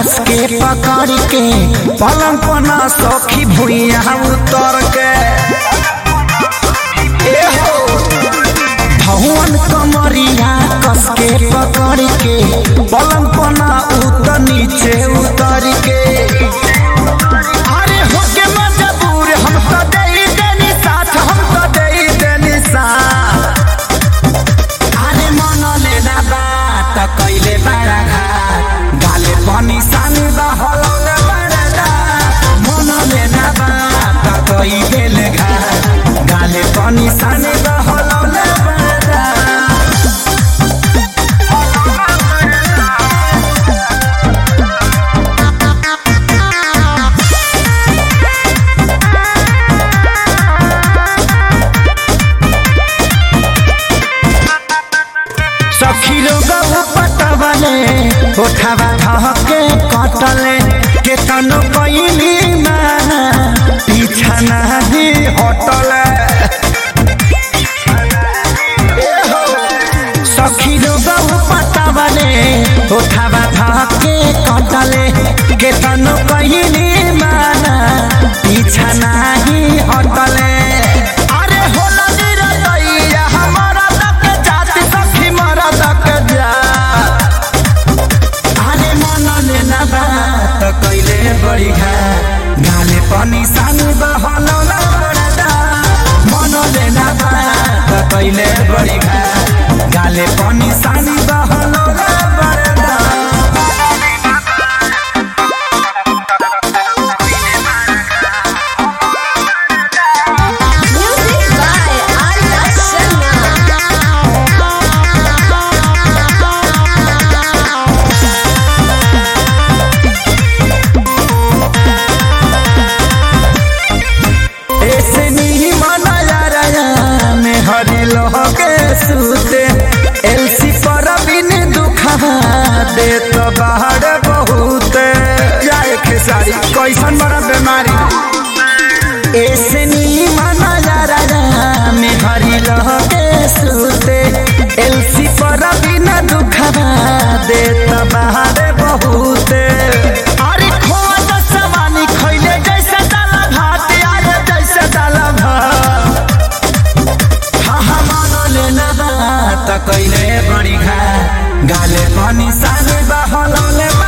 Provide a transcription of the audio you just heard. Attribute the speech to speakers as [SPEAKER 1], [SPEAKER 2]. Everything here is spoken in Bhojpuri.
[SPEAKER 1] कस के पकड़ के पलंग पना सखी भुइया उतर के ए हो भवन कमरिया कस के पकड़ के पलंग पना उतर नीचे उतर के अरे होके मजबूर हम तो दे देनी साथ हम तो दे देनी साथ अरे मन लेना बात कैले बड़ा घाट गाले पनि सानी बहलौले बड़ा मन लेना बात कैले घाट गाले पनि सानी बहलौले बड़ा सखी लोग पटवले उठावा धके कटले के तनो कैली माना पीछा नाही हटले ए हो, सखी लोग पटवले उठावा धके कटले के तनो कैली माना पीछा नाही हटले अरे होला निरदैया हमारा तक जाति सखी मरा तक जा अरे मन लेना बात कैले बड़ी घा गाले पनि सानो बहलौला बडा मन लेना बात कैले बड़ी घा गाले पनि सानी बहलौला बडा
[SPEAKER 2] Music by Arya Sharma.
[SPEAKER 1] ऐसे नहीं मनाया रया में हरी लोह के सूते एलसी पर बिन दुखा दे तो बाहर बहुत जाए खेसारी कैसन बड़ा बीमारी ऐसे नहीं मनाया रया में हरी लोह के सूते एलसी पर बिन दुखा दे तो बाहर बहुत अरे खोआ तो सवानी खैले जैसे दाला भात आए जैसे दाला भात हा हा मानो लेना बात कैले बड़ी घा गाले पनि साले बहलौले